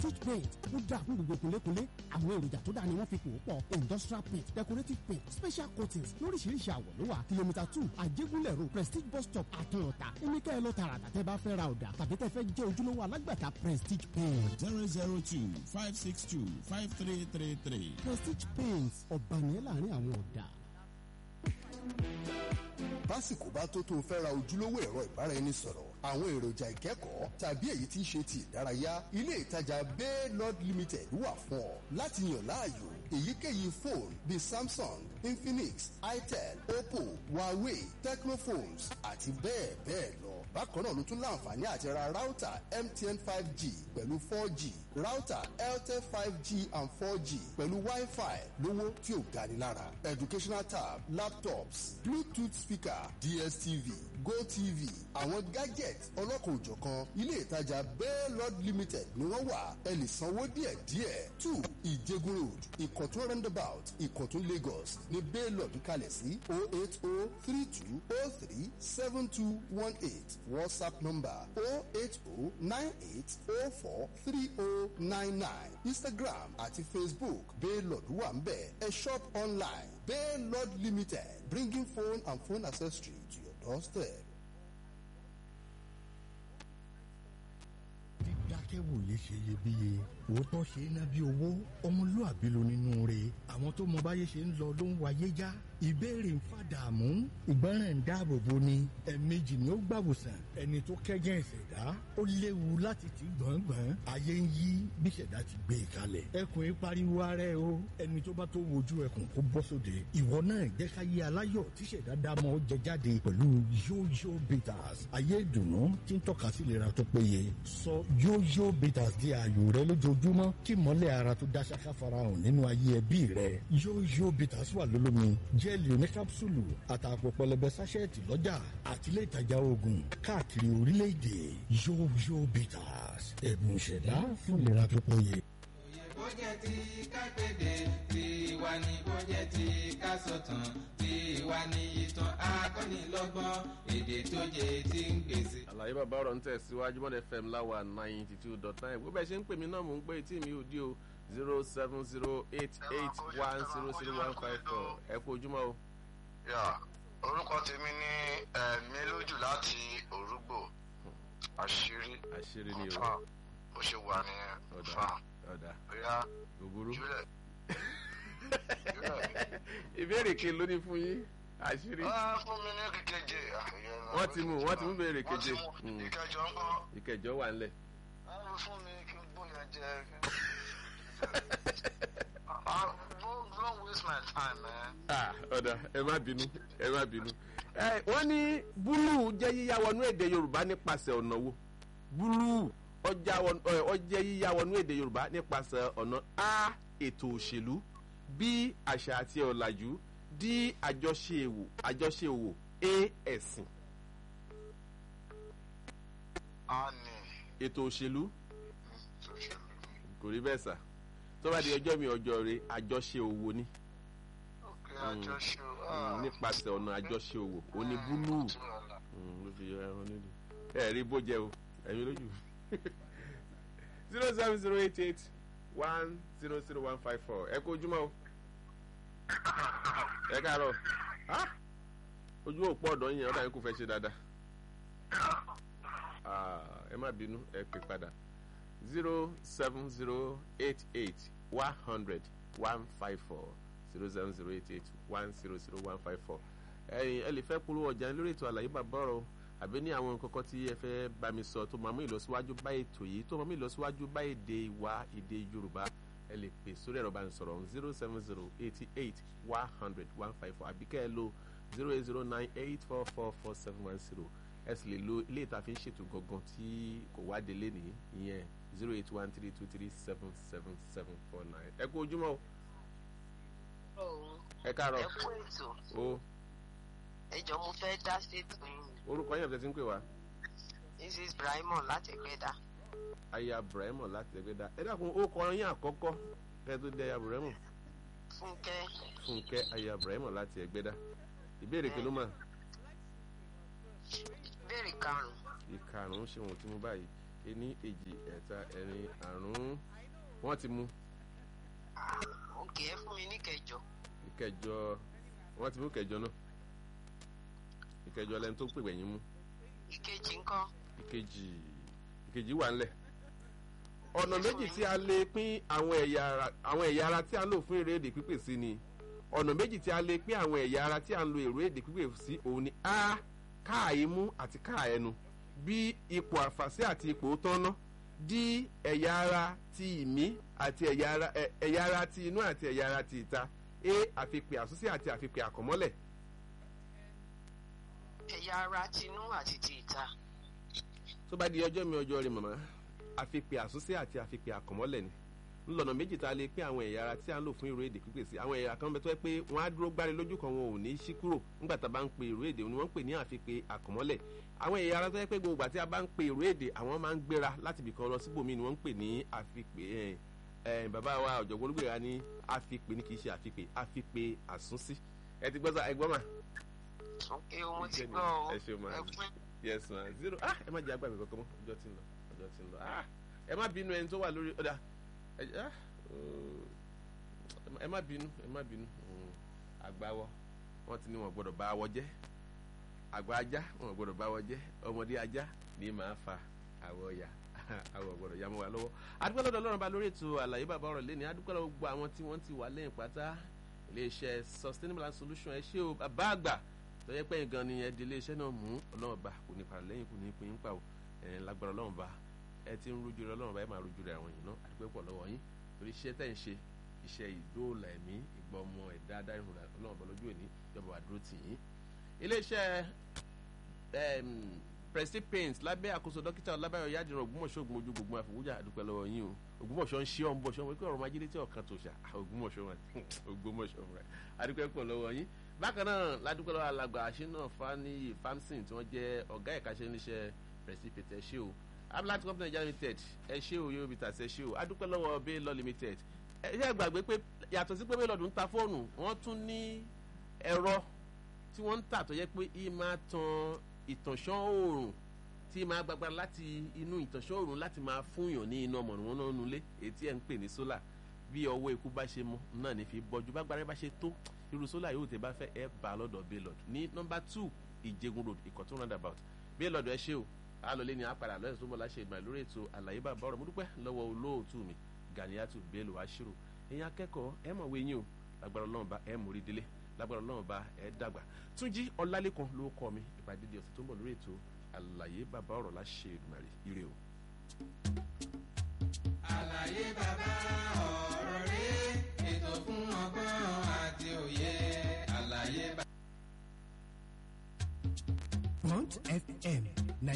prestige paint ó dáa fún gbogbo kúnlékúnlé àwọn èròjà tó dáa ni wọ́n fi pò ó pọ̀ industrial paint decorative paint special coatings lóríṣiríṣi àwọ̀ ló wà kìlómítà two àjẹgúnlẹ̀ road prestige bus stop àtúnọ̀tà ẹnikẹ́ ẹ lọ tààràtà tẹ́ bá fẹ́ ra ọ̀dà tàbí tẹ́ fẹ́ jẹ́ ojúlówó alágbàtà prestige paint. zero zero two five six two five three three three. prestige paint ọ̀bànìyàn láàrin àwọn ọ̀dà. básìkò bá tó tó o fẹ́ ra ojúlówó ẹ̀rọ ìbáraẹnisọ̀rọ̀ àwọn èròjà ìkẹ́kọ̀ọ́ tàbí èyí tí í ṣe ti ìdárayá ilé ìtajà bay lord limited wà fún ọ láti yàn láàyò èyíkéyìí fóònù bíi samsung infinix itel oppo huawei tecnophones àti bẹ́ẹ̀ bẹ́ẹ̀ lọ bákan náà ló tún láǹfààní àti ra ráútà mtn five g pẹ̀lú four g ráútà airtel five g and four g pẹ̀lú wi-fi lówó tí ò gani lára educational tab laptops bluetooth speaker dstv gotv àwọn gadget ọlọ́kan òjọ̀kan ilé ìtajà bell lord limited ni wọ́n wà ẹ lè sanwó díẹ̀díẹ̀ two ìjẹgun road ìkọ̀tún roundabout ìkọ̀tún lagos ní bell lord kalẹ̀ sí o eight o three two o three seven two one eight whatsapp number o eight o nine eight o four three o nine nine instagram àti facebook bell lord wà ń bẹ̀ ẹ shop online bell lord limited bringing phone and phone accessory to your doorstep. dídákẹ́wòye ṣe iyebíye òótọ́ ṣe é ná bí owó ọmọlúàbí ló nínú rẹ̀ àwọn tó mọ báyé ṣe ń lọ ló ń wáyé já ìbéèrè ń fàdààmú ìgbọràn ń dáàbò bo ni ẹ̀ẹ̀mejì ni ó gbàwòsàn ẹni tó kẹ́gẹ́ ìṣẹ̀dá ó léwu láti ti gbọ̀ngbọ̀n ayé ń yí bí ìṣẹ̀dá ti gbé e kalẹ̀ ẹkùn yìí pariwo ara ẹ o ẹni tó bá tó wojú ẹkùn kó bọ́ sóde ìwọ náà jẹ́ ká yé aláyọ̀ tí ìṣẹ̀dá dámọ̀ ó jẹ jáde pẹ̀lú yóyó bitters ayé ìdùnnú tí ń tọ́ka sí ìlera tó péye sọ yóyó bitters di ààyò rẹ lójoojúmọ́ kí mọ́lẹ̀ ara tó dá ṣáká farahàn nínú ayé ẹbí rẹ yóyó bitters wà lólómi jẹ́ẹ̀lì oníkápsùlù àtàpọ̀ pẹlẹbẹ sáṣẹ́ẹ̀tì lọ́jà àti ilé ìtajà oògùn káàkiri orílẹ̀-èdè yóyó bitters ẹ̀bùn ìṣẹ̀dá fún ìlera tó péye. bó jẹ́ ti ká kéde tiwa ni bó jẹ́ ti ká sọ̀tàn tiwa ni ìtàn akọ́nilọ́gbọ́n èdè tó jẹ́ ti ń gbèsè. àlàyé bàbá ọ̀rọ̀ ń tẹ̀síwájú mọ́dẹ fm láwa ninety two dot nine bó bẹ́ẹ̀ ṣe ń pè mí náà mò ń pè tí mi ò dí o zero seven zero eight eight one zero zero one five four ẹ kú ojúmọ́ o. yà orúkọ tèmi ní ẹ̀mí lójú láti orúgbò àṣírí àṣírí ni o fa bó ṣe wà ní ọ̀dà fa ọ̀dà bóyá òbúrú. júlẹ̀ ìbéèrè ke ló ní fún yín àṣírí. Ah, fún mi ní kékeje wọ́n ti mú wọ́n ti mú béèrè keje Mm. ìkẹjọ ń bọ̀ ìkẹjọ wà ńlẹ̀. fún mi kí n gbóyè jẹ Ah, don't don't waste my time man. Ah, ọ̀dà ẹ má bínú ẹ má bínú. ẹ wọ́n ní búlù jẹ́ yíyá wọnú èdè yorùbá nípasẹ̀ ọ̀nà wo búlù ọjà wọnú- ẹ, ó jẹ́ yíyá wọnú èdè yorùbá nípasẹ̀ ọ̀nà a ètò òṣèlú b àṣà àti ọ̀làjú d àjọṣe èwò àjọṣe òwò a ẹ̀sìn a ní ètò òṣèlú social kò rí bẹ́ẹ̀ sà tó bá di ọjọ́ mi ọjọ́ rẹ àjọṣe òwò ni ok àjọṣe Mm, nípasẹ̀ ọ̀nà àjọṣe òwò ó ní búlù. Mm, ló fi yọ ẹran nílùú ẹ rí bó jẹ o ẹyin lójú zero seven zero eight eight one zero zero one five four ẹ kó ojúmọ́ o ẹ káàárọ̀ Ah! ojú òpó ọ̀dọ́ yẹn ọ̀dà yẹn kò fẹ́ ṣe dáadáa Ah, ẹ má bínú ẹ pè padà zero seven zero eight eight one hundred one five four zero seven zero eight eight one zero zero one five four ẹyin ẹ lè fẹ́ polówó ọjà lórí ètò àlàyé bàbá ọ̀rọ̀ àbí ní àwọn nǹkan kan tí ẹ fẹ́ bá mi sọ tó máa mú ìlọsíwájú bá ètò yìí tó máa mú ìlọsíwájú bá èdè wa èdè yorùbá ẹ lè pè sórí ẹ̀rọ ìbánisọ̀rọ̀ zero seven zero eighty eight one hundred one five four àbí kẹ́ ẹ lo zero eight zero nine eight four four four seven one zero ẹ sì lè lo ilé ìta fi ń ṣètò gangan tí kò wá délé nìyí ìyẹn zero eight one three two three seven seven seven four nine ẹ kú ojúmọ́ o ẹ káàárọ̀ ẹ kú ètò o ẹjọ mo fẹ́ dá ṣètò yín orúkọ yẹn fẹ́ ti ń pè wá. mrs brahimon láti ẹgbẹ́dá aya brahimo láti ẹgbẹ́dá ẹ dákun ó kọ yín àkọ́kọ́ kẹ́ tó dé aya brahimo fúnkẹ́ fúnkẹ́ aya brahimo láti ẹgbẹ́dá ìbéèrè kí ló mà ìbéèrè karùn-ún ìkarùn-ún ṣe wọn tí mo báyìí ení èjì ẹ̀ta ẹ̀rin àrún wọ́n ti mú òkè ẹ fún mi ní kẹjọ ìkẹjọ wọ́n ti mú ìkẹjọ náà ìkẹjọ lẹni tó pè wẹ̀yìn mú ìkejì ńkọ́ ìkejì ìkejì wà ńlẹ̀ ọ̀nà méjì tí a lè pín àwọn ẹ̀yà ara àwọn ẹ̀yà ara tí a ń lò fún èrè èdè pípè sí ni ọ̀nà méjì tí a lè pín àwọn ẹ̀yà ara tí a ń lo èrè èdè pípè sí òun ni a káà imú àti káà ẹnu b ipò àfàsí àti ipò tọ́nà d ẹ̀yà ara ti ìmí àti ẹ̀yà ara ẹ̀- ẹ̀yà ara ti inú àti ẹ̀yà ara ti ìta a àfipè àsúnsí àti àfipè àkọ́mọ́lẹ̀ ẹ̀yà ara tinú àti ti ìta tó bá di ọjọ́ mi ọjọ́ rẹ màmá àfipè àsúnsí àti àfipè àkọ́mọ́lẹ̀ ni ńlọnà méjì tá a lè pín àwọn ẹ̀yà ara tí a ń lò fún ìró èdè pípè sí àwọn ẹ̀yà kan bẹ tó yẹ pé wọ́n á dúró gbáre lójú kan wọn ò ní ṣí kúrò nígbà tá a bá ń pe ìró èdè ni wọ́n ń pè ní àfipè àkọ́mọ́lẹ̀ àwọn ẹ̀yà ara tó yẹ pé gbogbo àti a bá ń pe ìró èdè àwọn máa ń gbéra láti ibìkan lọ síbòmí ni wọ́n ń pè ní àfipè ẹ̀ ẹ̀ bàbá wa ọ̀jọ̀gbọ́n olúgbèrè ní àfipè ní kì í ṣe àfipè àfipè àsúnsí ẹ ti gbọ́ sá ẹ gbọ́ mà òkè o mo ti Ẹ ṣé gbọ́ o ẹ ṣé o máa ẹ pín yes ma zero ah ẹ má jẹ agbábẹ kankan mọ ọjọ́ tí ń lọ ọjọ́ tí ń lọ ah ẹ má bínú ẹni tó wà lórí ọdà ẹ ah oh, ẹ má bínú ẹ má bínú mm, àgbáwọ wọn ti ní wọn gbọ́dọ̀ bá awọ jẹ àgbà ajá wọn gbọ́dọ̀ bá awọ jẹ ọmọdé ajá ní màá fa àwọ ya àwọ gbọ́dọ̀ ya mọ́ wa lọ́wọ́ adúpẹ́ lọ́dọ̀ Ọlọ́run ba lórí ètò àlàyé bàbá ọ̀rọ̀ lẹ́ni adúpẹ́ lọ́wọ́ gbogbo àwọn tí wọ́n ti wà lẹ́yìn pátá iléeṣẹ́ sustainable and solution ẹ ṣé o bàbá àgbà tó yẹ pé gan ni ẹ di iléeṣẹ́ náà mú ọlọ́run bá kò ní para lẹ́yìn kò ní pín in pa o ẹ lágbára ọlọ́run bá ẹ ti ń rújú rẹ ọlọ́run bá ẹ máa rújú rẹ àwọn èèyàn náà àdúgbò pọ̀ lọ́wọ́ yín torí iṣẹ́ tẹ̀ ń ṣe iṣẹ́ ìdóòlà ẹ̀mí ìgbọ́mọ ẹ̀dá adáìrùn ọlọ́run bá lójú òní ìjọba wà dúró tì yín. iléeṣẹ́ Prestige Paints lábẹ́ àkóso dókítà ọlábàyọ̀ yádìrán ògbómọ̀ṣọ́ ògbómojú gbogbo àfọwújà àdúpẹ́ lọ́wọ́ yín o ògbómọ̀ṣọ́ ń ṣe ọ̀ ń bọ̀ ṣọ́ wọn pé ọ̀rọ̀ máa jílé tí ọ̀kan tó ṣà ògbómọ̀ṣọ́ wọn ògbómọ̀ṣọ́ wọn àdúpẹ́ pọ̀ lọ́wọ́ yín bákan náà ládùúgbò lọ́wọ́ alàgbà àṣínà fani famson tí wọ́n jẹ́ ọ̀gá ẹ̀ka ṣe níṣẹ́ Prestige Paints ẹ ṣé o ablat company Nigeria limited ẹ ṣé o yorùbá tàṣẹ ẹ ṣé o adúpẹ́ lọ́wọ́ bay law limited ẹ ṣe gbàgbé pé yàtọ̀ sí pé bay law ń ta fóònù wọ́n tún ní ẹ̀rọ tí wọ́n ń tà tó yẹ pé í máa tan ìtànṣán oòrùn tí máa gbàgbára láti inú ìtànṣán oòrùn láti máa fúnyàn ní iná mọ̀nàmọ́ná nulẹ̀ èyí tí ẹ̀ ń pè ní sólà bí ọwọ́ ikú bá ṣe mú náà ní fi bọ́jú bágbára bá ṣe tó irú sólà yóò tẹ bá fẹ́ ẹ bá lọ́dọ̀ baylord ní nọ́mbà two ìjẹgun road ìkọ̀tún roundabout baylord ẹ ṣé o alọ́lé ni apàdà lọ́yẹ̀ tó mọ̀ láṣẹ ìgbà lórí ètò àlàyé bàbá ọ̀rọ̀ mo dúpẹ́ lọ́wọ́ olóòtú mi Ganiatu Bello Ashiru ẹ̀yin akẹ́kọ̀ọ́ ẹ mọ̀ wé yín o lágbára Ọlọ́run bá ẹ mórí délé lágbára Ọlọ́run bá ẹ dàgbà Túnjí Ọlálékan ló kọ́ mi ìpàdé di ọ̀sẹ̀ tó ń bọ̀ lórí ètò àlàyé bàbá ọ̀rọ̀ láṣẹ ìdùmarè ire o. àlàyé bàbá ọ̀rọ̀ rẹ̀ ètò fún ọgbọ́n àti òye àlàyé bàbá. Front FM